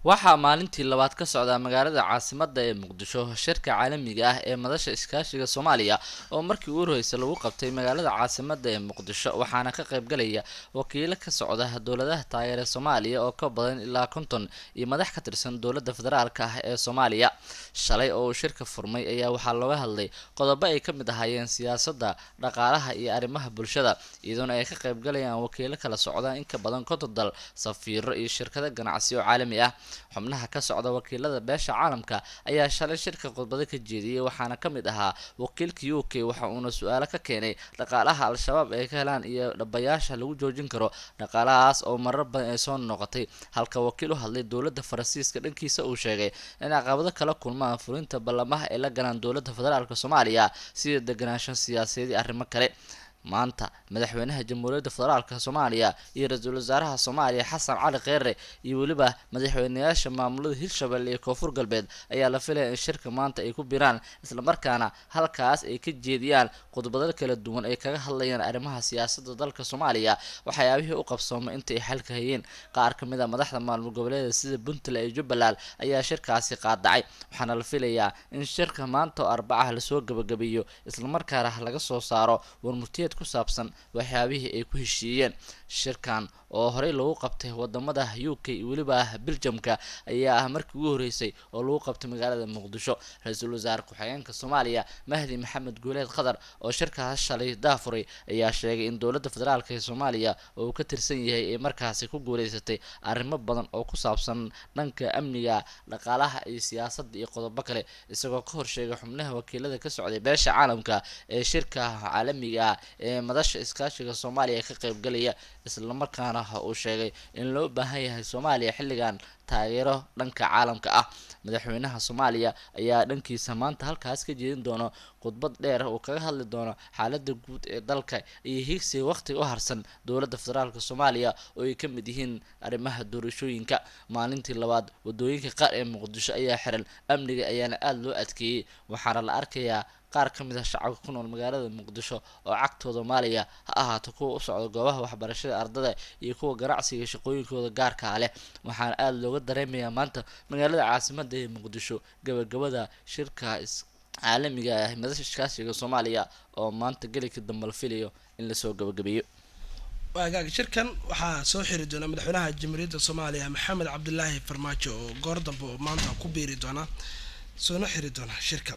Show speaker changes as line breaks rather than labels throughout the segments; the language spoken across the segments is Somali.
waxaa maalintii labaad ka socda magaalada caasimada ee muqdisho shirka caalamiga ah ee madasha iskaashiga soomaaliya oo markii ugu horreysay lagu qabtay magaalada caasimada ee muqdisho waxaana ka qaybgalaya wakiilo ka socda dowladaha taageera soomaaliya oo ka badan ilaa konton iyo madax ka tirsan dowladda federaalk ah ee soomaaliya shalay oo uu shirka furmay ayaa waxaa looga hadlay qodobo ay ka mid ahaayeen siyaasadda dhaqaalaha iyo arrimaha bulshada iyadoona ay ka qaybgalayaan wakiilo kala socda in ka badan konton dal safiiro iyo shirkado ganacsi oo caalami ah xubnaha ka socda wakiilada beesha caalamka ayaa shalay shirka khudbado ka jeediyey waxaana ka mid ahaa wakiilka u k waxa uuna su-aalo ka keenay dhaqaalaha al-shabaab ay ka helaan iyo dhabayaasha lagu joojin karo dhaqaalahaas oo marar badan ay soo noqotay halka wakiil u hadlay dowladda faransiiska dhankiisa uu sheegay in caqabado kala kulmaan fulinta ballamaha ay la galaan dowladda federaalk soomaaliya sida deganaansho siyaasadeed iyo arrimo kale maanta madaxweynaha jamhuuriyadda federaalk soomaaliya iyo ra-iisul wasaaraha soomaaliya xasan cali kheyre iyo weliba madaxweyneyaasha maamulada hirshabelle iyo koonfur galbeed ayaa la filaya in shirka maanta ay ku biraan islamarkaana halkaas ay ka jeediyaan khudbado kala duwan ay kaga hadlayaan arrimaha siyaasadda dalka soomaaliya waxyaabihii u qabsoomay inta ay xalka hayeen qaar ka mid a madaxda maalmo goboleeda sida puntland iyo jubbaland ayaa shirkaasi qaadacay waxaana la filayaa in shirka maanta oo arbacaha lasoo gabagabeeyo islamarkaana laga soo saaro warmurtiyeed ku saabsan waxyaabihii ay ku heshiiyeen shirkan oo horey lagu qabtay wadamada u k iyo weliba biljamka ayaa ah markii ugu horreysay oo lagu qabtay magaalada muqdisho ra-iisul wasaare ku-xigeenka soomaaliya mahdi maxamed guuleed qatar oo shirkaas shalay daafuray ayaa sheegay in dowladda federaalk ee soomaaliya oo uu ka tirsan yahay ay markaasi ku guuleysatay arrimo badan oo ku saabsan dhanka amniga dhaqaalaha iyo siyaasadda iyo qodobo kale isagoo ka horsheegay xubnaha wakiilada ka socday beesha caalamka ee shirka caalamiga ee madasha iskaashiga soomaaliya ka qaybgalaya islamarkaana uu sheegay in loo baahan yahay soomaaliya xilligan taageero dhanka caalamka ah madaxweynaha soomaaliya ayaa dhankiisa maanta halkaas ka jeedin doono khudbad dheer uu kaga hadli doono xaalada guud ee dalka iyo higsiga waqtiga u harsan dowladda federaalk soomaaliya oo ay ka mid yihiin arrimaha doorashooyinka maalintii labaad wadooyinka qaar ee muqdisho ayaa xiran amniga ayaana aada loo adkeeyey waxaana la arkayaa qaar ka mid ah shacabka ku nool magaalada muqdisho oo cagtooda maaliya ha ahaato kuwa u socda goobaha waxbarashada ardada iyo kuwa ganacsiga shaqooyinkooda gaarkaa leh waxaana aada looga dareemayaa maanta magaalada caasimada ee muqdisho gabagabada shirka caalamiga ah madasha iskaashiga soomaaliya oo maanta gelika dambe la filayo in lasoo gabagabeeyo
waagaag shirkan waxaa soo xiri doona madaxweynaha jamhuuriyadda soomaaliya maxamed cabdilaahi farmaajo oo goor dambe oo maanta ku biiri doona soona xiri doona shirka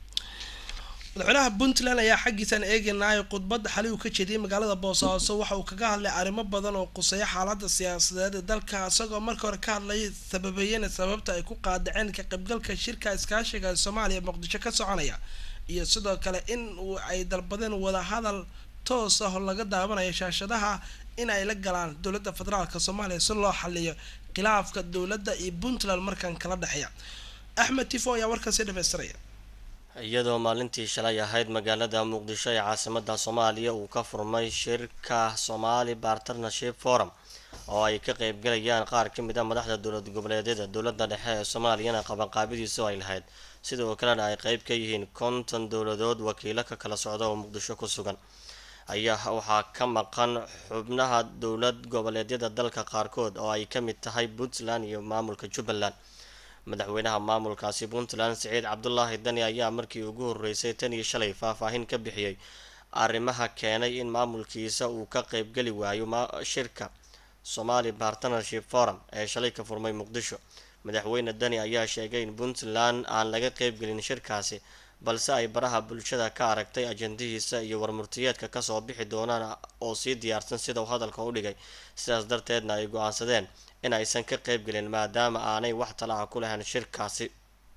madaxweynaha puntland ayaa xaggiisaan eegeynaayo khudbadda xali uu ka jeediyey magaalada boosaaso waxa uu kaga hadlay arrimo badan oo quseeya xaalada siyaasadeed ee dalka isagoo marka hore ka hadlayay sababeeyena sababta ay ku qaadaceen ka qaybgalka shirka iskaashiga ee soomaaliya muqdisho ka soconaya iyo sidoo kale in ay dalbadeen wadahadal toos ah oo laga daawanayo shaashadaha in ay la galaan dowladda federaalk soomaaliya si loo xaliyo khilaafka dowladda iyo puntland markan kala dhexeeya axmed tifo ayaa warkaasi dhamaystiraya
iyadoo maalintii shalay ahayd magaalada muqdisho ee caasimada soomaaliya uu ka furmay shirka somali partnership forum oo ay ka qeybgalayaan qaar ka mid a madaxda dowlad goboleedyada dowladda dhexe ee soomaaliyana qabanqaabidiisu ay lahayd sidoo kalena ay qeyb ka yihiin konton dowladood wakiilo ka kala socda oo muqdisho ku sugan ayaa waxaa ka maqan xubnaha dowlad goboleedyada dalka qaarkood oo ay ka mid tahay puntland iyo maamulka jubbaland madaxweynaha maamulkaasi puntland siciid cabdulaahi dani ayaa markii ugu horreysay tan iyo shalay faahfaahin ka bixiyey arrimaha keenay in maamulkiisa uu ka qeybgeli waayo shirka somali partnership forum ee shalay ka furmay muqdisho madaxweyne dani ayaa sheegay in puntland aan laga qeybgelin shirkaasi balse ay baraha bulshada ka aragtay ajandihiisa iyo warmurtiyeedka kasoo bixi doonaan oo sii diyaarsan sida uu hadalka u dhigay sidaas darteedna ay go-aansadeen in aysan ka qeybgelin maadaama aanay wax talaca ku lahayn shirkaasi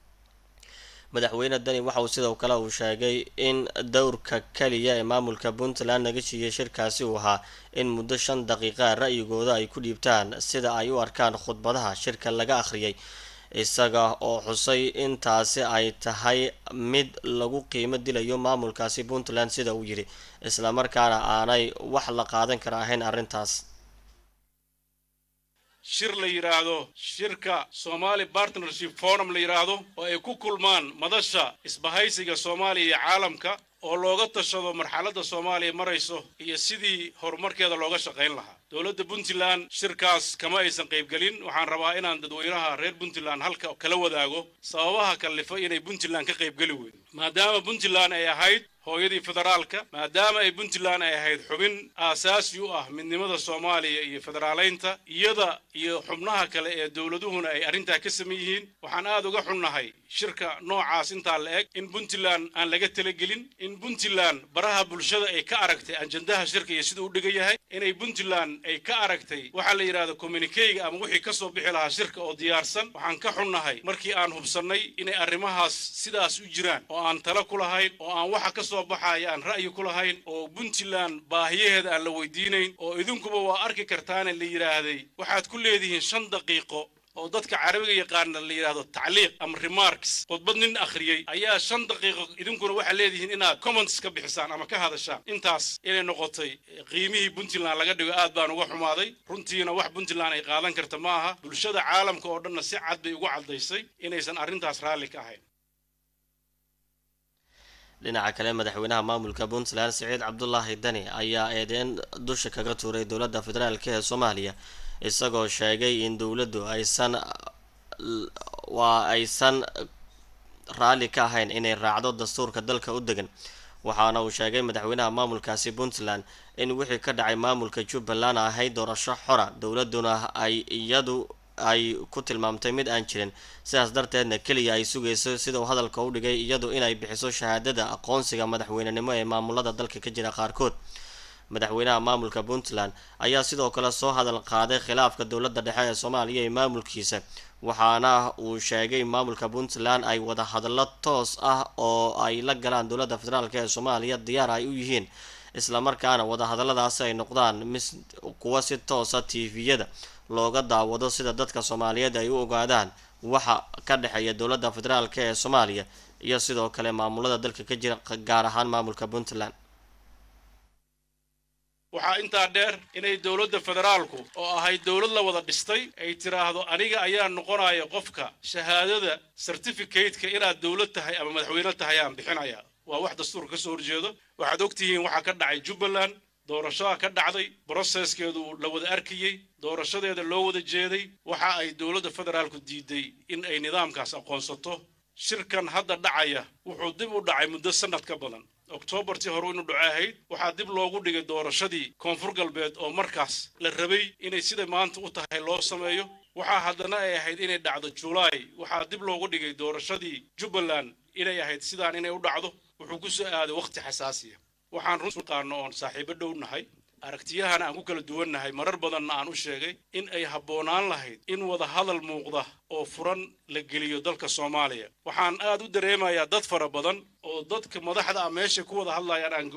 madaxweyne dani waxa uu sidoo kale uu sheegay in dowrka kaliya ee maamulka puntland naga siiyey shirkaasi uu ahaa in muddo shan daqiiqa ra'yigooda ay ku dhiibtaan sida ay u arkaan khudbadaha shirka laga akhriyay isaga oo xusay intaasi ay tahay mid lagu qiimo dilayo maamulkaasi puntland sida uu yidhi islamarkaana aanay wax la qaadan kara ahayn arrintaas
shir la yidhaahdo shirka somali partnership forum la yidhaahdo oo ay ku kulmaan madasha isbahaysiga soomaaliya iyo caalamka oo looga tashado marxaladda soomaaliya marayso iyo sidii horumarkeeda looga shaqayn lahaa dowladda puntland shirkaas kama aysan qaybgelin waxaan rabaa inaan dadweynaha reer puntland halka kala wadaago sababaha kallifa inay puntland ka qaybgeli weydo maadaama puntland ay ahayd hooyadii federaalka maadaama ay puntland ay ahayd xubin aasaasi u ah midnimada soomaaliya iyo federaaleynta iyada iyo xubnaha kale ee dowladuhuna ay arrintaa ka saman yihiin waxaan aad uga xunnahay shirka noocaas intaa la eg in puntland aan laga talagelin in puntland baraha bulshada ay ka aragtay ajandaha shirka iyo siduu u dhigan yahay inay puntland ay ka aragtay waxaa la yidhahda communikeyga ama wixii ka soo bixi lahaa shirka oo diyaarsan waxaan ka xunnahay markii aan hubsannay inay arrimahaas sidaas u jiraan oo aan tala ku lahayn oo aan waxa ka soo baxaya aan ra'yi ku lahayn oo puntland baahiyaheeda aan la weydiinayn oo idinkuba waa arki kartaane la yidhaahday waxaad ku leedihiin shan daqiiqo oo dadka carabiga yaqaana la yidhaahdo tacliiq ama remarks khudbad nin akhriyey ayaa shan daqiiqo idinkuna waxaad leedihiin inaad comments ka bixisaan ama ka hadashaan intaas inay noqotay qiimihii puntland laga dhigo aad baan uga xumaaday runtiina wax puntland ay qaadan karta ma aha bulshada caalamka oo dhanna si cad bay ugu caddaysay inaysan arrintaas raalli ka ahayn
dhinaca kale madaxweynaha maamulka puntland siciid cabdulaahi dani ayaa eedeyn dusha kaga tuuray dowladda federaalk ee soomaaliya isagoo sheegay in dowladdu aysan waa aysan raalli ka ahayn inay raacdo dastuurka dalka u degan waxaana uu sheegay madaxweynaha maamulkaasi puntland in wixii ka dhacay maamulka jubbaland ahayd doorasho xora dowladuna ay iyadu ay ku tilmaamtay mid aan jirin sidaas darteedna keliya ay sugayso sida uu hadalka u dhigay iyadu inay bixiso shahaadada aqoonsiga madaxweynenimo ee maamulada dalka ka jira qaarkood madaxweynaha maamulka puntland ayaa sidoo kale soo hadal qaaday khilaafka dowladda dhexe ee soomaaliya iyo maamulkiisa waxaana uu sheegay maamulka puntland ay wada hadallo toos ah oo ay la galaan dowladda federaalk ee soomaaliya diyaar ay u yihiin islamarkaana wadahadalladaasi ay noqdaan mis kuwa si toosa tviyada looga daawado sida dadka soomaaliyeed ay u ogaadaan waxa ka dhexeeya dowladda federaalk ee soomaaliya iyo sidoo kale maamulada dalka ka jira gaar ahaan maamulka puntland
waxaa intaa dheer inay dowladda federaalku oo ahayd dowlad la wada dhistay ay tiraahdo aniga ayaa noqonaya qofka shahaadada certificateka inaad dowlad tahay ama madaxweyne tahay aan bixinaya waa wax dastuurka ka soo horjeedo waxaad ogtihiin waxaa ka dhacay jubbaland doorashada ka dhacday broseskeedu la wada arkayey doorashadeeda loo wada jeeday waxa ay dowladda federaalku diiday in ay nidaamkaas aqoonsato shirkan hadda dhacaya wuxuu dib u dhacay muddo sannad ka badan oktoobartii hore inu dhaco ahayd waxaa dib loogu dhigay doorashadii koonfur galbeed oo markaas la rabay inay sida maanta u tahay loo sameeyo waxaa haddana ay ahayd inay dhacdo julaay waxaa dib loogu dhigay doorashadii jubbaland inay ahayd sidaan inay u dhacdo wuxuu ku soo aaday wakhti xasaasiya waxaan run qaano oon saaxiibo dhow nahay aragtiyahana aan ku kala duwannahay marar badanna aan u sheegay in ay habboonaan lahayd in wada hadal muuqda oo furan la geliyo dalka soomaaliya waxaan aad u dareemayaa dad fara badan oo dadka madaxda ah meesha ku wada hadlayaan aan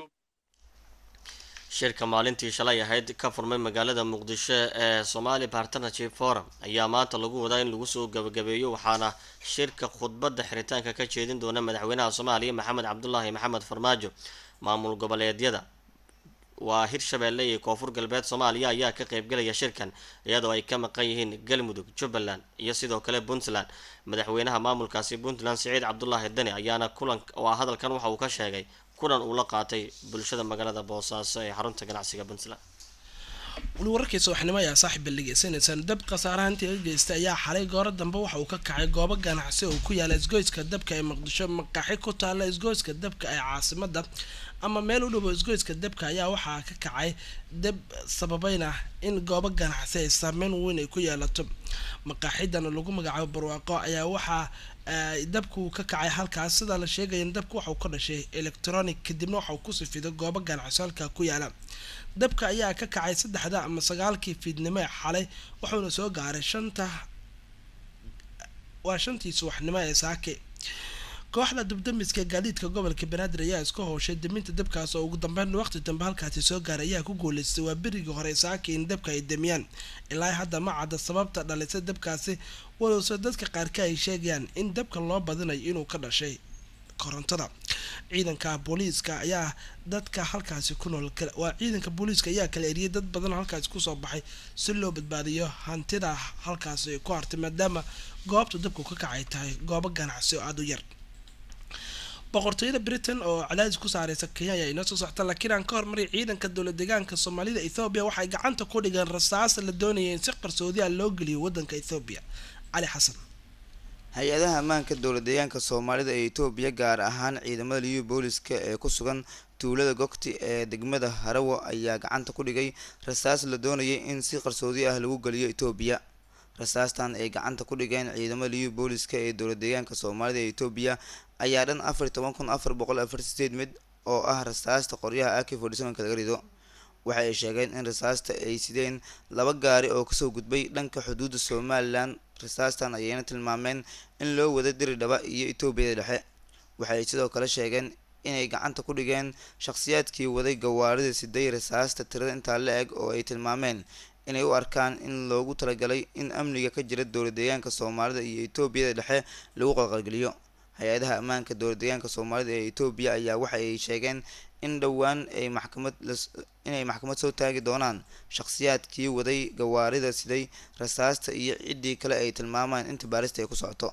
shirka maalintii shalay ahayd ka furmay magaalada muqdisho ee somali partnership forum ayaa maanta lagu wadaa in lagu soo gabagabeeyo waxaana shirka khudbadda xiritaanka ka jeedin doona madaxweynaha soomaaliya maxamed cabdulaahi maxamed farmaajo maamul goboleedyada waa hirshabeelle iyo koonfur galbeed soomaaliya ayaa ka qeybgalaya shirkan iyadoo ay ka maqan yihiin galmudug jubbaland iyo sidoo kale puntland madaxweynaha maamulkaasi puntland siciid cabdulaahi dani ayaana kulan waa hadalkan waxa uu ka sheegay kulan uu la qaatay bulshada magaalada boosaaso ee xarunta ganacsiga puntland
weli wararkiisa waxnimo ayaa saaxiib balligeysanaysaan dab khasaarahantii ka geystay ayaa xalay gooro dambe waxa uu ka kacay goobo ganacsi oo ku yaala isgoyska dabka ee muqdisho maqaaxi ku taalla isgoyska dabka ee caasimada ama meel u dhowo isgoyska dabka ayaa waxaa ka kacay dab sababayna in goobo ganacsi ay saameyn weyn ay ku yeelato maqaaxidan lagu magacaabo barwaaqo ayaa waxaa dabku ka kacay halkaas sidaa la sheegaya in dabku waxauu ka dhashay electronic kadibna waxauu ku sifiday goobo ganacsi halkaa ku yaala dabka ayaa ka kacay saddexda ama sagaalkii fiidnimo ee xalay wuxuuna soo gaaray shanta waa shantii subaxnimo ee saake kooxda dubdamiska gaadiidka gobolka banaadir ayaa isku howshay daminta dabkaas oo ugu dambeyn waqti dambe halkaasi soo gaaray ayaa ku guuleystay waa berigii hore saake in dabka ay damiyaan ilaa hadda ma cadda sababta dhalisay dabkaasi walowse dadka qaarka ay sheegayaan in dabka loo badinayo inuu ka dhashay korontada ciidanka booliiska ayaa dadka halkaasi ku nool waa ciidanka booliiska ayaa kala eriyay dad badan halkaasi kusoo baxay si loo badbaadiyo hantida halkaasi ku hartay maadaama goobta dabku ka kacay tahay goobo ganacsi oo aada u yar boqortooyada britain oo cadaadis ku saareysa kenya ayaa inoo soo socta laakiin aan ka hormaray ciidanka dowlad deegaanka soomaalida ethoobiya waxay gacanta ku dhigeen rasaas la doonaya in si qarsoodiya loo geliyo wadanka ethoobiya cali xasan
hay-adaha ammaanka dowlad deegaanka soomaalida ee etoobiya gaar ahaan ciidamada liyu booliska ee ku sugan tuulada gogti ee degmada harawo ayaa gacanta ku dhigay rasaas la doonayay in si qarsoodi ah lagu geliyo etoobiya rasaastan ay gacanta ku dhigeen ciidamada liyu booliska ee dowlad deegaanka soomaalida ee etoobiya ayaa dhan afar iyo toban kun afar boqol afar sideed mid oo ah rasaasta qoryaha ak forty sevenka laga rido waxa ay sheegeen in rasaasta ay sideen laba gaari oo kasoo gudbay dhanka xuduudda somalilan rasaastan ayayna tilmaameen in loo wada diri dhaba iyo etoobiyada dhexe waxay sidoo kale sheegeen inay gacanta ku dhigeen shakhsiyaadkii waday gawaarida siday rasaasta tirada intaa la eg oo ay tilmaameen inay u arkaan in loogu talagalay in amniga ka jira dowlad deegaanka soomaalida iyo etoobiyada dhexe lagu qalqalgeliyo hay-adaha ammaanka dowlad deegaanka soomaalida ee etoobiya ayaa waxa ay sheegeen in dhowaan ay maxkamad inay maxkamad soo taagi doonaan shakhsiyaadkii waday gawaarida siday rasaasta iyo ciddii kale ay tilmaamaan inta baarista ay ku socoto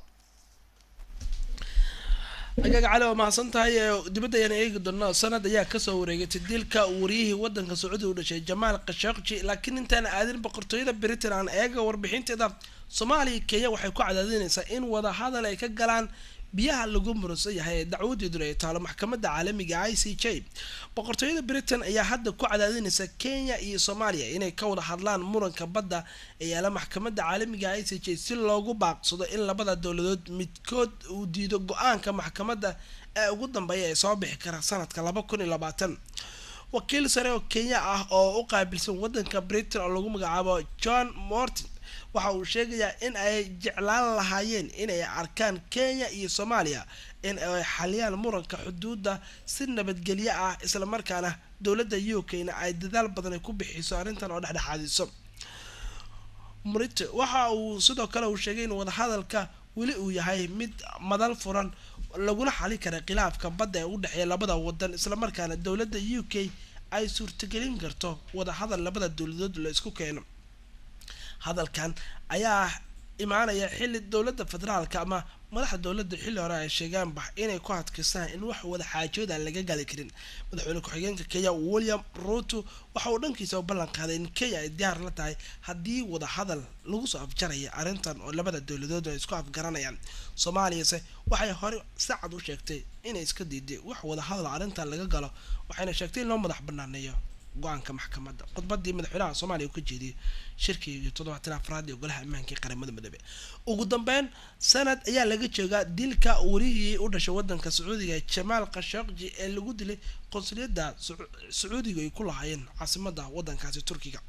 agaga cali waa mahadsan tahay dibadda ayaan eegi doonaa sanad ayaa kasoo wareegatay dilka wariyihii wadanka sacuudiga u dhashay jamaal khashaqji laakiin intaan aadin boqortooyada britain aan eega warbixinteeda soomaaliya kenya waxay ku cadaadinaysaa in wadahadal ay ka galaan biyaha lagu muransan yahay ee dacwadeeduna ay taalo maxkamadda caalamiga i c j boqortooyada britain ayaa hadda ku cadaadinaysa kenya iyo soomaaliya inay ka wada hadlaan muranka badda ee yaala maxkamadda caalamiga i c j si loogu baaqsado in labada dowladood midkood uu diido go-aanka maxkamadda ee ugu dambeeya ee soo bixi kara sanadka laba kun iyo labaatan wakiil sare oo kenya ah oo u qaabilsan wadanka britain oo lagu magacaabo john morton waxa uu sheegayaa in ay jeclaan lahaayeen inay arkaan kenya iyo soomaaliya in ay xaliyaan muranka xuduudda si nabadgelyo ah islamarkaana dowladda u k na ay dadaal badan ay ku bixiso arrintan oo dhexdhexaadiso murite waxa uu sidoo kale uu sheegay in wadahadalka weli uu yahay mid madal furan laguna xali kara khilaafka badda ee u dhexeeya labada wadan islamarkaana dowladda u k ay suurtagelin karto wadahadal labada dowladood la isku keeno hadalkan ayaa imaanaya xilli dowladda federaalka ama madaxda dowladda xilli hore ay sheegaanba inay ku adkaystaan in wax wada xaajooda aan laga gali karin madaxweyne ku-xigeenka kenya william ruto waxa uu dhankiisa u ballan qaaday in kenya ay diyaar la tahay haddii wada hadal lagu soo afjaraya arrintan oo labada dowladood ay isku afgaranayaan soomaaliyase waxay hore si cad u sheegtay inay iska diiday wax wada hadal arrintan laga galo waxayna sheegtay in loo madax banaaneeyo go-aanka maxkamadda khudbadii madaxweynaha soomaaliya uu ka jeediyay shirkii toddobaatan afraad ee golaha ammaanka ee qaramada midoobe ugu dambeyn sanad ayaa laga joogaa dilka warihii u dhashay wadanka sacuudiga jamaal khashaqji ee lagu dilay qonsuliyadda sacuudiga ay ku lahaayeen caasimada wadankaasi turkiga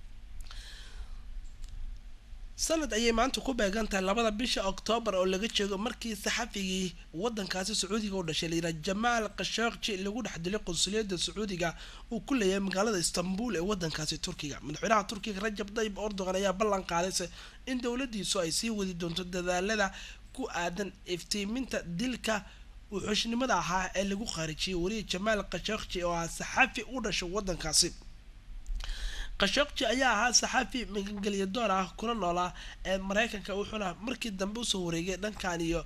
sanad ayay maanta ku beegan tahay labada bisha oktoobar oo laga joogo markii saxafigii wadankaasi sacuudiga u dhashay layidhaha jamaal khashaqji lagu dhex dilay qonsuliyadda sacuudiga uu ku leeyahay magaalada istanbul ee wadankaasi turkiga madaxweynaha turkiga rajab tayyib erdogan ayaa ballan qaadayse in dowladiisu ay sii wadi doonto dadaalada ku aadan iftiiminta dilka wuxuushnimada ahaa ee lagu khaarijiyay wariya jamaal khashaqji oo ah saxafi u dhashay wadankaasi khashaqji ayaa ahaa saxaafi magangelya door ah kuna noolaa ee mareykanka wuxuuna markii dambe usoo wareegay dhankan iyo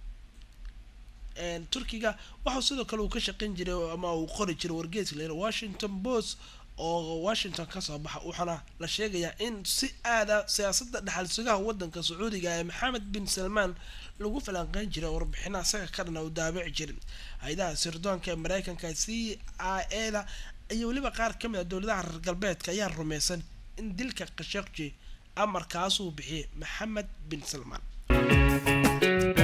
turkiga waxau sidoo kale uu ka shaqeyn jiray ama uu qori jiray wargeeska la washington post oo washington kasoo baxa waxaana la sheegayaa in si aada siyaasada dhexal sugaha wadanka sacuudiga ee maxamed bin salmaan lagu falanqeyn jiray warbixina isaga ka dhan u daabici jirin hay-adaha sirdoonka ee mareykanka c i a da iyo weliba qaar ka mid a dowladaha reer galbeedka ayaa rumaysan in dilka khashaqji amarkaasuu bixiyay maxamed bin salmaan